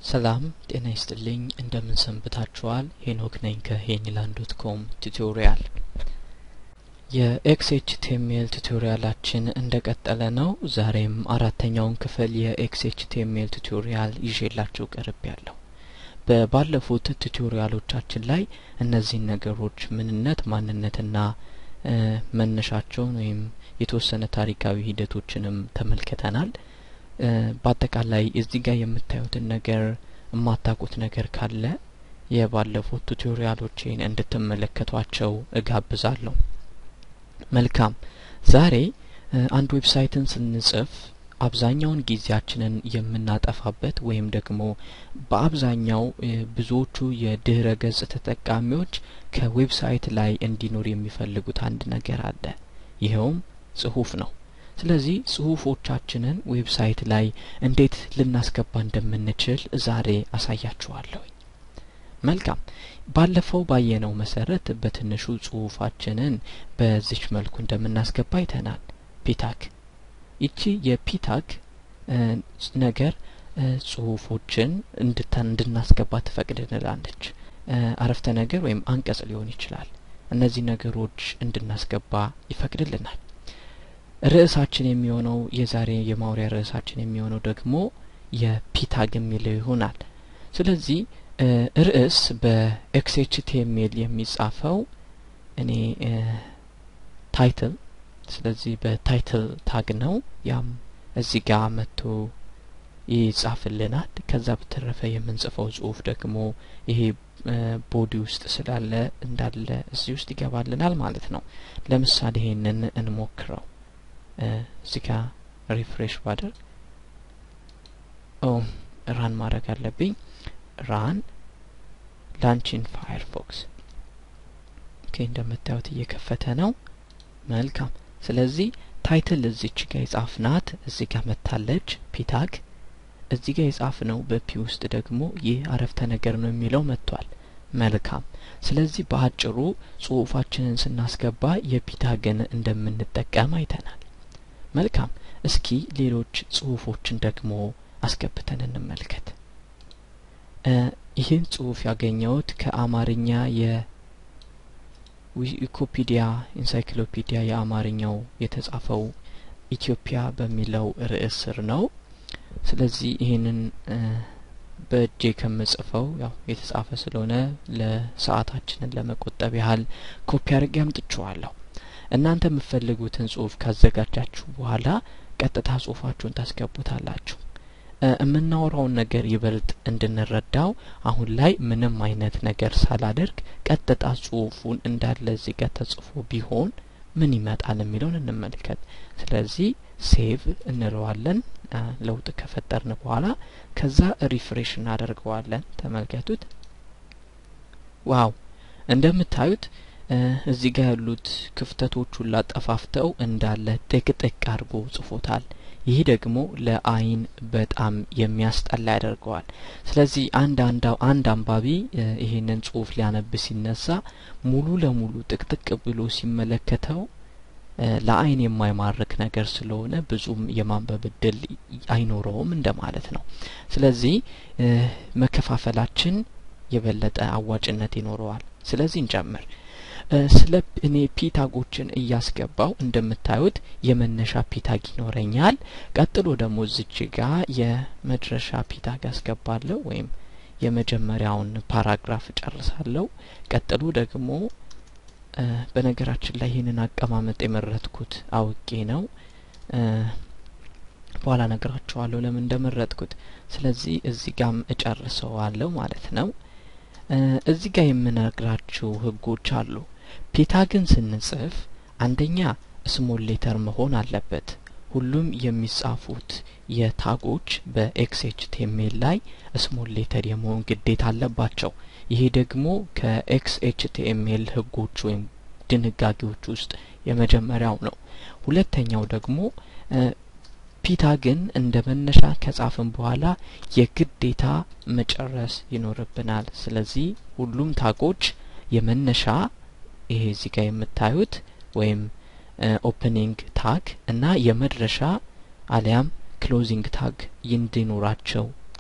ሰላም ጤና ይስጥልኝ እንደምን ሰንብታችኋል ሄኖክ ነኝ ከሄኒላንድ ዶት ኮም ቱቶሪያል የኤክስኤችቲኤምኤል ቱቶሪያላችን እንደቀጠለ ነው ዛሬም አራተኛውን ክፍል የኤክስኤችቲኤምኤል ቱቶሪያል ይዤላችሁ ቀርብ ያለሁ በባለፉት ቱቶሪያሎቻችን ላይ እነዚህን ነገሮች ምንነት ማንነትና መነሻቸውን ወይም የተወሰነ ታሪካዊ ሂደቶችንም ተመልክተናል በአጠቃላይ እዚህ ጋር የምታዩትን ነገር የማታውቁት ነገር ካለ የባለፉት ቱቶሪያሎችን እንድትመለከቷቸው እጋብዛለሁ መልካም ዛሬ አንድ ዌብሳይትን ስንጽፍ አብዛኛውን ጊዜያችንን የምናጠፋበት ወይም ደግሞ በአብዛኛው ብዙዎቹ የድህረ ገጽ ተጠቃሚዎች ከዌብሳይት ላይ እንዲኖር የሚፈልጉት አንድ ነገር አለ ይኸውም ጽሁፍ ነው ስለዚህ ጽሁፎቻችንን ዌብሳይት ላይ እንዴት ልናስገባ እንደምንችል ዛሬ አሳያችኋለሁ መልካም ባለፈው ባየነው መሰረት በትንሹ ጽሁፋችንን በዚች መልኩ እንደምናስገባ አይተናል ፒታክ ይቺ የፒታክ ነገር ጽሁፎችን እንድናስገባ ትፈቅድልናለች አረፍተ ነገር ወይም አንቀጽ ሊሆን ይችላል እነዚህ ነገሮች እንድናስገባ ይፈቅድልናል ርዕሳችን የሚሆነው የዛሬ የማውሪያ ርዕሳችን የሚሆነው ደግሞ የፒታግ የሚለው ይሆናል ስለዚህ ርዕስ በኤክስኤችቲኤምኤል የሚጻፈው እኔ ታይትል ስለዚህ በታይትል ታግ ነው ያም እዚህ ጋር መጥቶ ይጻፍልናል ከዛ በተረፈ የምንጽፈው ጽሁፍ ደግሞ ይሄ ቦዲ ውስጥ ስላለ እንዳለ እዚህ ውስጥ ይገባልናል ማለት ነው ለምሳሌ ይሄንን እንሞክረው እዚህ ጋ ሪፍሬሽ ባደርግ ኦ ራን ማድረግ አለብኝ ራን ላንቺን ፋየርፎክስ ኦኬ እንደምታዩት እየከፈተ ነው መልካም ስለዚህ ታይትል እዚች ጋ የጻፍናት እዚህ ጋ መታለች ፒታግ እዚህ ጋ የጻፍ ነው በፒ ውስጥ ደግሞ ይህ አረፍተ ነገር ነው የሚለው መጥቷል መልካም ስለዚህ በአጭሩ ጽሁፋችንን ስናስገባ የፒታግን እንደምንጠቀም አይተናል መልካም እስኪ ሌሎች ጽሁፎችን ደግሞ አስገብተን እንመልከት ይህን ጽሁፍ ያገኘሁት ከአማርኛ የዊኪፒዲያ ኢንሳይክሎፒዲያ የአማርኛው የተጻፈው ኢትዮጵያ በሚለው ርዕስ ስር ነው ስለዚህ ይህንን በእጄ ከምጽፈው ያው የተጻፈ ስለሆነ ለሰዓታችንን ለመቆጠብ ያህል ኮፒ አድርጌ አምጥቼዋለሁ እናንተ የምትፈልጉትን ጽሁፍ ካዘጋጃችሁ በኋላ ቀጥታ ጽሁፋችሁን ታስገቡታላችሁ የምናወራውን ነገር ይበልጥ እንድንረዳው አሁን ላይ ምንም አይነት ነገር ሳላደርግ ቀጥታ ጽሁፉን እንዳለ እዚህ ጋር ተጽፎ ቢሆን ምን ይመጣል የሚለውን እንመልከት ስለዚህ ሴቭ እንለዋለን ለውጥ ከፈጠርን በኋላ ከዛ ሪፍሬሽ እናደርገዋለን ተመልከቱት ዋው እንደምታዩት እዚህ ጋር ያሉት ክፍተቶቹን ላጠፋፍተው እንዳለ ጥቅጥቅ አድርጎ ጽፎታል ይህ ደግሞ ለአይን በጣም የሚያስጠላ ያደርገዋል ስለዚህ አንድ አንድ አንባቢ ይሄንን ጽሁፍ ሊያነብ ሲነሳ ሙሉ ለሙሉ ጥቅጥቅ ብሎ ሲመለከተው ለአይን የማይማርክ ነገር ስለሆነ ብዙም የማንበብ እድል አይኖረውም እንደማለት ነው ስለዚህ መከፋፈላችን የበለጠ አዋጭነት ይኖረዋል ስለዚህ እንጨምር ስለ እኔ ፒታጎችን እያስገባው እንደምታዩት የመነሻ ፒታግ ይኖረኛል ቀጥሎ ደግሞ እዚች ጋ የመድረሻ ፒታግ አስገባለሁ ወይም የመጀመሪያውን ፓራግራፍ እጨርሳለሁ ቀጥሎ ደግሞ በነገራችን ላይ ይህንን አቀማመጥ የመረጥኩት አውቄ ነው በኋላ ነገራችኋለሁ ለምን እንደመረጥኩት ስለዚህ እዚህ ጋም እጨርሰዋለሁ ማለት ነው እዚህ ጋር የምነግራችሁ ህጎች አሉ ፒታግን ስንጽፍ አንደኛ ስሞል ሌተር መሆን አለበት ሁሉም የሚጻፉት የታጎች በኤክስኤችቲኤምኤል ላይ ስሞል ሌተር የመሆን ግዴታ አለባቸው ይሄ ደግሞ ከኤክስኤችቲኤምኤል ህጎች ወይም ድንጋጌዎች ውስጥ የመጀመሪያው ነው ሁለተኛው ደግሞ ፒታግን እንደ መነሻ ከጻፍን በኋላ የግዴታ መጨረስ ይኖርብናል ስለዚህ ሁሉም ታጎች የመነሻ ይሄ እዚህ ጋር የምታዩት ወይም ኦፕኒንግ ታግ እና የመድረሻ አሊያም ክሎዚንግ ታግ እንዲኖራቸው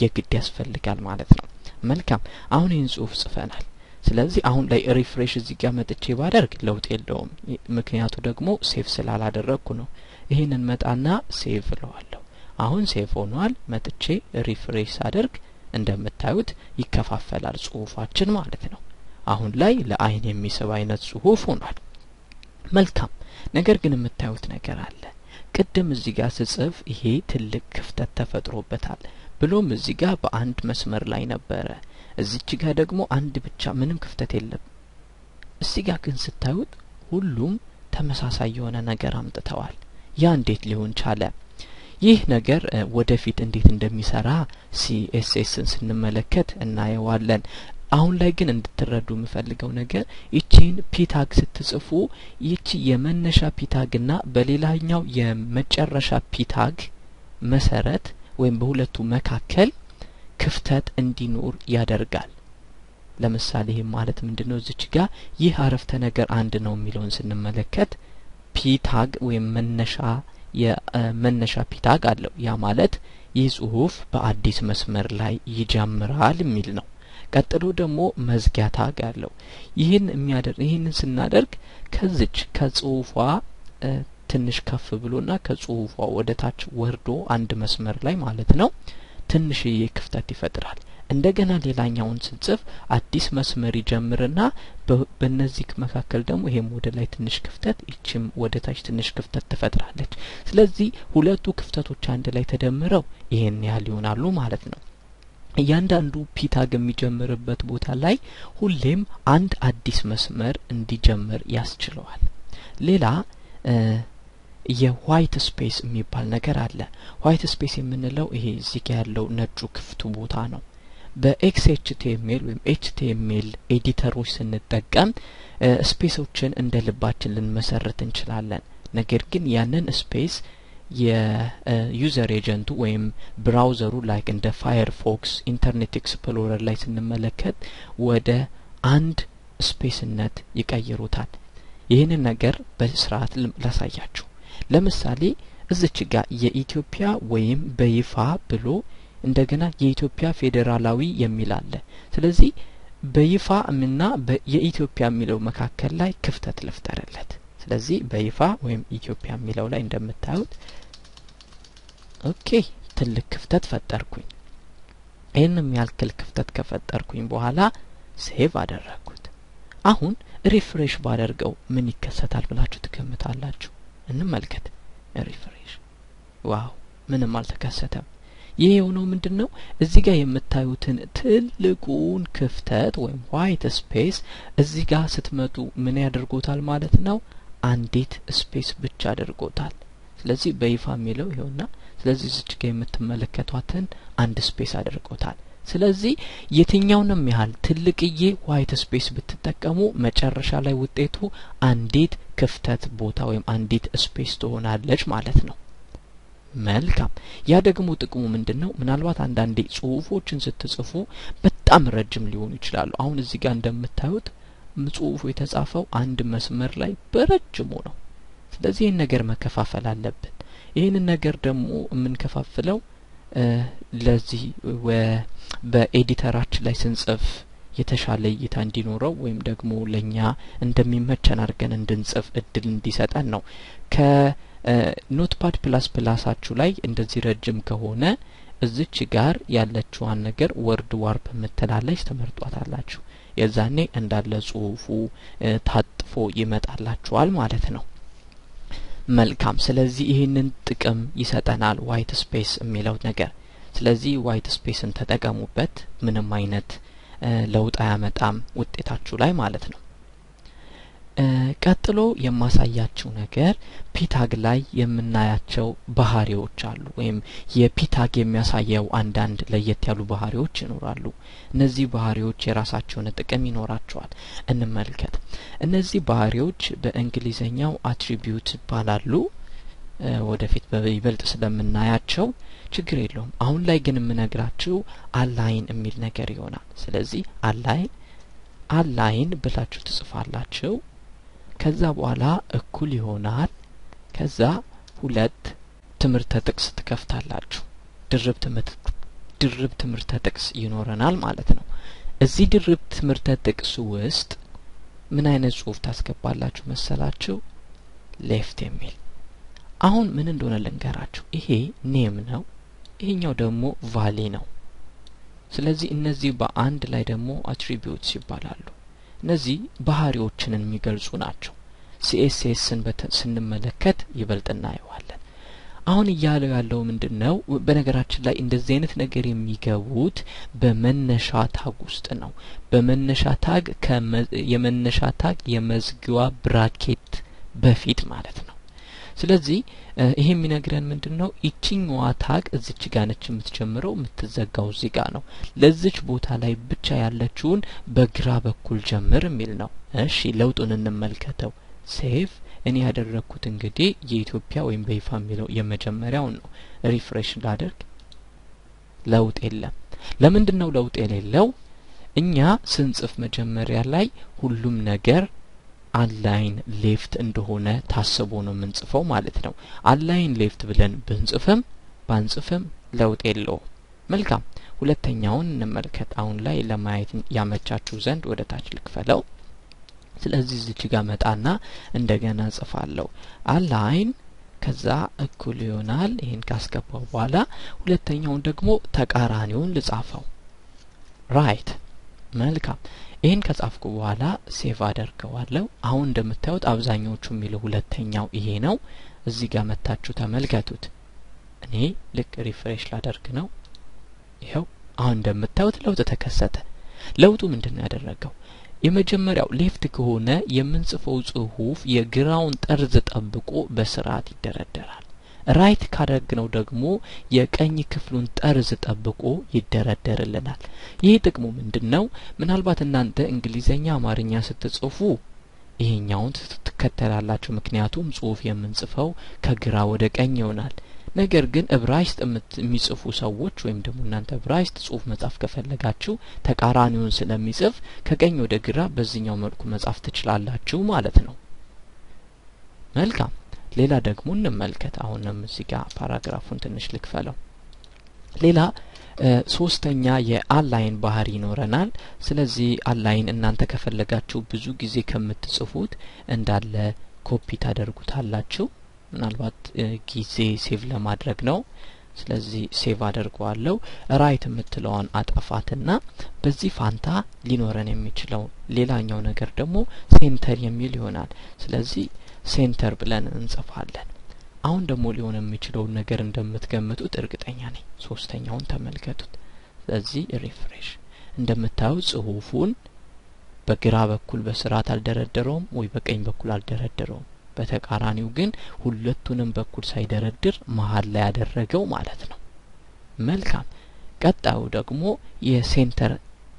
የግድ ያስፈልጋል ማለት ነው። መልካም አሁን ይህን ጽሁፍ ጽፈናል። ስለዚህ አሁን ላይ ሪፍሬሽ እዚህ ጋር መጥቼ ባደርግ ለውጥ የለውም። ምክንያቱ ደግሞ ሴቭ ስላላደረግኩ ነው። ይህንን መጣና ሴቭ እለዋለሁ። አሁን ሴቭ ሆኗል። መጥቼ ሪፍሬሽ ሳደርግ እንደምታዩት ይከፋፈላል ጽሁፋችን ማለት ነው። አሁን ላይ ለአይን የሚስብ አይነት ጽሁፍ ሆኗል። መልካም ነገር ግን የምታዩት ነገር አለ። ቅድም እዚህ ጋር ስጽፍ ይሄ ትልቅ ክፍተት ተፈጥሮበታል። ብሎም እዚህ ጋር በአንድ መስመር ላይ ነበረ። እዚች ጋር ደግሞ አንድ ብቻ ምንም ክፍተት የለም። እዚህ ጋር ግን ስታዩት ሁሉም ተመሳሳይ የሆነ ነገር አምጥተዋል። ያ እንዴት ሊሆን ቻለ? ይህ ነገር ወደፊት እንዴት እንደሚሰራ ሲኤስኤስን ስንመለከት እናየዋለን። አሁን ላይ ግን እንድትረዱ የምፈልገው ነገር ይቺን ፒታግ ስትጽፉ ይቺ የመነሻ ፒታግና በሌላኛው የመጨረሻ ፒታግ መሰረት ወይም በሁለቱ መካከል ክፍተት እንዲኖር ያደርጋል። ለምሳሌ ይህ ማለት ምንድን ነው? እዚች ጋር ይህ አረፍተ ነገር አንድ ነው የሚለውን ስንመለከት ፒታግ ወይም መነሻ የመነሻ ፒታግ አለው። ያ ማለት ይህ ጽሁፍ በአዲስ መስመር ላይ ይጀምራል የሚል ነው። ቀጥሎ ደግሞ መዝጊያ ታግ አለው። ይህን የሚያደርግ ይህንን ስናደርግ ከዚች ከጽሁፏ ትንሽ ከፍ ብሎና ከጽሁፏ ወደ ታች ወርዶ አንድ መስመር ላይ ማለት ነው ትንሽዬ ክፍተት ይፈጥራል። እንደገና ሌላኛውን ስንጽፍ አዲስ መስመር ይጀምርና በእነዚህ መካከል ደግሞ ይሄም ወደ ላይ ትንሽ ክፍተት፣ ይችም ወደ ታች ትንሽ ክፍተት ትፈጥራለች። ስለዚህ ሁለቱ ክፍተቶች አንድ ላይ ተደምረው ይሄን ያህል ይሆናሉ ማለት ነው። እያንዳንዱ ፒታግ የሚጀምርበት ቦታ ላይ ሁሌም አንድ አዲስ መስመር እንዲጀምር ያስችለዋል። ሌላ የዋይት ስፔስ የሚባል ነገር አለ። ዋይት ስፔስ የምንለው ይሄ እዚህ ጋ ያለው ነጩ ክፍቱ ቦታ ነው። በኤክስኤችቲኤምኤል ወይም ኤችቲኤምኤል ኤዲተሮች ስንጠቀም ስፔሶችን እንደ ልባችን ልንመሰርት እንችላለን። ነገር ግን ያንን ስፔስ የዩዘር ኤጀንቱ ወይም ብራውዘሩ ላይክ እንደ ፋየርፎክስ፣ ኢንተርኔት ኤክስፕሎረር ላይ ስንመለከት ወደ አንድ ስፔስነት ይቀይሩታል። ይህንን ነገር በስርዓት ላሳያችሁ። ለምሳሌ እዚች ጋር የኢትዮጵያ ወይም በይፋ ብሎ እንደገና የኢትዮጵያ ፌዴራላዊ የሚል አለ። ስለዚህ በይፋ እና የኢትዮጵያ የሚለው መካከል ላይ ክፍተት ልፍጠርለት። ስለዚህ በይፋ ወይም ኢትዮጵያ የሚለው ላይ እንደምታዩት ኦኬ ትልቅ ክፍተት ፈጠርኩኝ። ይህን የሚያክል ክፍተት ከፈጠርኩኝ በኋላ ሴቭ አደረግኩት። አሁን ሪፍሬሽ ባደርገው ምን ይከሰታል ብላችሁ ትገምታላችሁ? እንመልከት። ሪፍሬሽ ዋው፣ ምንም አልተከሰተም። ይህ የሆነው ምንድን ነው? እዚህ ጋር የምታዩትን ትልቁን ክፍተት ወይም ዋይት ስፔስ እዚህ ጋር ስትመጡ ምን ያደርጎታል ማለት ነው? አንዲት ስፔስ ብቻ አድርጎታል። ስለዚህ በይፋ የሚለው ይኸውና። ስለዚህ እዚች ጋር የምትመለከቷትን አንድ ስፔስ አድርጎታል። ስለዚህ የትኛውንም ያህል ትልቅዬ ዋይት ስፔስ ብትጠቀሙ መጨረሻ ላይ ውጤቱ አንዲት ክፍተት ቦታ ወይም አንዲት ስፔስ ትሆናለች ማለት ነው። መልካም። ያ ደግሞ ጥቅሙ ምንድን ነው? ምናልባት አንዳንዴ ጽሁፎችን ስትጽፉ በጣም ረጅም ሊሆኑ ይችላሉ። አሁን እዚህ ጋር እንደምታዩት ጽሁፉ የተጻፈው አንድ መስመር ላይ በረጅሙ ነው። ስለዚህ ይህን ነገር መከፋፈል አለብን። ይህንን ነገር ደግሞ የምንከፋፍለው ለዚህ በኤዲተራችን ላይ ስንጽፍ የተሻለ እይታ እንዲኖረው ወይም ደግሞ ለእኛ እንደሚመቸን አድርገን እንድንጽፍ እድል እንዲሰጠን ነው። ከኖትፓድ ፕላስ ፕላሳችሁ ላይ እንደዚህ ረጅም ከሆነ እዚች ጋር ያለችዋን ነገር ወርድ ዋርፕ የምትላለች ተመርጧታላችሁ። የዛኔ እንዳለ ጽሁፉ ታጥፎ ይመጣላችኋል ማለት ነው። መልካም። ስለዚህ ይህንን ጥቅም ይሰጠናል ዋይት ስፔስ የሚለው ነገር። ስለዚህ ዋይት ስፔስን ተጠቀሙበት። ምንም አይነት ለውጥ አያመጣም ውጤታችሁ ላይ ማለት ነው። ቀጥሎ የማሳያችሁ ነገር ፒታግ ላይ የምናያቸው ባህሪዎች አሉ፣ ወይም የፒታግ የሚያሳየው አንዳንድ ለየት ያሉ ባህሪዎች ይኖራሉ። እነዚህ ባህሪዎች የራሳቸውን ጥቅም ይኖራቸዋል። እንመልከት። እነዚህ ባህሪዎች በእንግሊዘኛው አትሪቢዩት ይባላሉ። ወደፊት በይበልጥ ስለምናያቸው ችግር የለውም። አሁን ላይ ግን የምነግራችሁ አላይን የሚል ነገር ይሆናል። ስለዚህ አላይን አላይን ብላችሁ ትጽፋላችሁ። ከዛ በኋላ እኩል ይሆናል። ከዛ ሁለት ትምህርተ ጥቅስ ትከፍታላችሁ። ድርብ ድርብ ትምህርተ ጥቅስ ይኖረናል ማለት ነው። እዚህ ድርብ ትምህርተ ጥቅስ ውስጥ ምን አይነት ጽሁፍ ታስገባላችሁ መሰላችሁ? ሌፍት የሚል አሁን ምን እንደሆነ ልንገራችሁ። ይሄ ኔም ነው፣ ይሄኛው ደግሞ ቫሊ ነው። ስለዚህ እነዚህ በአንድ ላይ ደግሞ አትሪቢዩትስ ይባላሉ። እነዚህ ባህሪዎችን የሚገልጹ ናቸው። ሲኤስኤስን ስንመለከት ይበልጥ እናየዋለን። አሁን እያለው ያለው ምንድን ነው? በነገራችን ላይ እንደዚህ አይነት ነገር የሚገቡት በመነሻ ታግ ውስጥ ነው። በመነሻ ታግ የመነሻ ታግ የመዝጊዋ ብራኬት በፊት ማለት ነው። ስለዚህ ይሄ የሚነግረን ምንድን ነው? ይችኛዋ ታግ እዚች ጋ ነች የምትጀምረው፣ የምትዘጋው እዚህ ጋ ነው። ለዚች ቦታ ላይ ብቻ ያለችውን በግራ በኩል ጀምር የሚል ነው። እሺ ለውጡን እንመልከተው። ሴቭ እኔ ያደረግኩት እንግዲህ የኢትዮጵያ ወይም በይፋ የሚለው የመጀመሪያውን ነው። ሪፍሬሽ ላደርግ፣ ለውጥ የለም። ለምንድን ነው ለውጥ የሌለው? እኛ ስንጽፍ መጀመሪያ ላይ ሁሉም ነገር አላይን ሌፍት እንደሆነ ታስቦ ነው የምንጽፈው ማለት ነው። አላይን ሌፍት ብለን ብንጽፍም ባንጽፍም ለውጥ የለውም። መልካም ሁለተኛውን እንመልከት። አሁን ላይ ለማየት ያመቻችሁ ዘንድ ወደ ታች ልክፈለው። ስለዚህ እዚች ጋር መጣና እንደገና ጽፋለሁ አላይን ከዛ እኩል ይሆናል። ይህን ካስገባው በኋላ ሁለተኛውን ደግሞ ተቃራኒውን ልጻፈው ራይት። መልካም ይህን ከጻፍኩ በኋላ ሴቭ አደርገዋለሁ። አሁን እንደምታዩት አብዛኛዎቹ የሚለው ሁለተኛው ይሄ ነው። እዚህ ጋር መታችሁ ተመልከቱት። እኔ ልክ ሪፍሬሽ ላደርግ ነው። ይኸው አሁን እንደምታዩት ለውጥ ተከሰተ። ለውጡ ምንድን ነው ያደረገው? የመጀመሪያው ሌፍት ከሆነ የምንጽፈው ጽሁፍ የግራውን ጠርዝ ጠብቆ በስርዓት ይደረደራል። ራይት ካደረግነው ደግሞ የቀኝ ክፍሉን ጠርዝ ጠብቆ ይደረደርልናል። ይህ ጥቅሙ ምንድን ነው? ምናልባት እናንተ እንግሊዘኛ፣ አማርኛ ስትጽፉ ይሄኛውን ትከተላላችሁ። ምክንያቱም ጽሁፍ የምንጽፈው ከግራ ወደ ቀኝ ይሆናል። ነገር ግን እብራይስጥ የሚጽፉ ሰዎች ወይም ደግሞ እናንተ እብራይስጥ ጽሁፍ መጻፍ ከፈለጋችሁ ተቃራኒውን ስለሚጽፍ ከቀኝ ወደ ግራ በዚህኛው መልኩ መጻፍ ትችላላችሁ ማለት ነው። መልካም ሌላ ደግሞ እንመልከት። አሁንም እዚህ ጋር ፓራግራፉን ትንሽ ልክፈለው። ሌላ ሶስተኛ የአላይን ባህሪ ይኖረናል። ስለዚህ አላይን እናንተ ከፈለጋችሁ ብዙ ጊዜ ከምትጽፉት እንዳለ ኮፒ ታደርጉታላችሁ። ምናልባት ጊዜ ሴቭ ለማድረግ ነው። ስለዚህ ሴቭ አድርገዋለሁ። ራይት የምትለዋን አጠፋትና በዚህ ፋንታ ሊኖረን የሚችለው ሌላኛው ነገር ደግሞ ሴንተር የሚል ይሆናል። ስለዚህ ሴንተር ብለን እንጽፋለን። አሁን ደግሞ ሊሆን የሚችለውን ነገር እንደምትገምቱት እርግጠኛ ነኝ። ሶስተኛውን ተመልከቱት። ስለዚህ ሪፍሬሽ እንደምታዩት ጽሁፉን በግራ በኩል በስርዓት አልደረደረውም ወይ በቀኝ በኩል አልደረደረውም። በተቃራኒው ግን ሁለቱንም በኩል ሳይደረድር መሀል ላይ ያደረገው ማለት ነው። መልካም። ቀጣዩ ደግሞ የሴንተር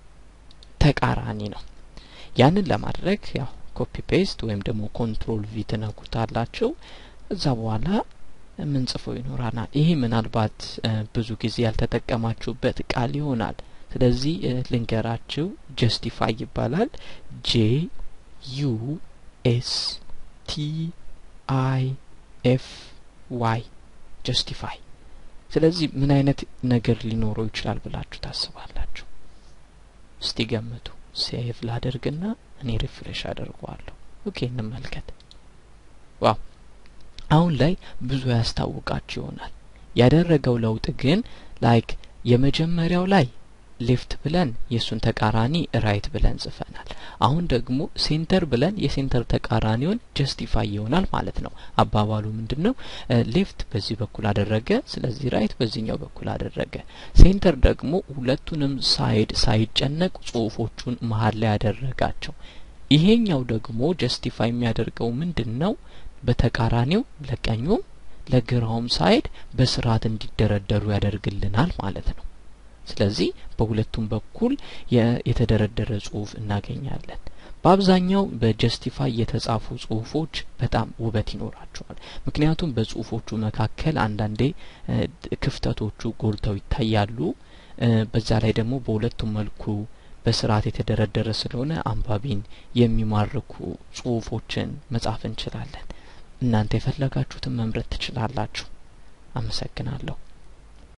ተቃራኒ ነው። ያንን ለማድረግ ያው ኮፒ ፔስት ወይም ደግሞ ኮንትሮል ቪ ትነኩታላችሁ። እዛ በኋላ የምንጽፈው ይኖራናል። ይሄ ምናልባት ብዙ ጊዜ ያልተጠቀማችሁበት ቃል ይሆናል። ስለዚህ ልንገራችሁ፣ ጀስቲፋይ ይባላል። ጄ ዩ ኤስ ቲ አይ ኤፍ ዋይ ጀስቲፋይ። ስለዚህ ምን አይነት ነገር ሊኖረው ይችላል ብላችሁ ታስባላችሁ? እስቲ ገምቱ። ሴቭ ላደርግና እኔ ሪፍሬሽ አደርገዋለሁ። ኦኬ እንመልከት። ዋው አሁን ላይ ብዙ ያስታውቃችሁ ይሆናል። ያደረገው ለውጥ ግን ላይክ የመጀመሪያው ላይ ሌፍት ብለን የእሱን ተቃራኒ ራይት ብለን ጽፈናል። አሁን ደግሞ ሴንተር ብለን የሴንተር ተቃራኒውን ጀስቲፋይ ይሆናል ማለት ነው። አባባሉ ምንድን ነው? ሌፍት በዚህ በኩል አደረገ፣ ስለዚህ ራይት በዚህኛው በኩል አደረገ። ሴንተር ደግሞ ሁለቱንም ሳይድ ሳይጨነቅ ጽሁፎቹን መሀል ላይ ያደረጋቸው። ይሄኛው ደግሞ ጀስቲፋይ የሚያደርገው ምንድን ነው? በተቃራኒው ለቀኙም ለግራውም ሳይድ በስርዓት እንዲደረደሩ ያደርግልናል ማለት ነው። ስለዚህ በሁለቱም በኩል የተደረደረ ጽሁፍ እናገኛለን። በአብዛኛው በጀስቲፋይ የተጻፉ ጽሁፎች በጣም ውበት ይኖራቸዋል። ምክንያቱም በጽሁፎቹ መካከል አንዳንዴ ክፍተቶቹ ጎልተው ይታያሉ። በዛ ላይ ደግሞ በሁለቱም መልኩ በስርዓት የተደረደረ ስለሆነ አንባቢን የሚማርኩ ጽሁፎችን መጻፍ እንችላለን። እናንተ የፈለጋችሁትን መምረጥ ትችላላችሁ። አመሰግናለሁ።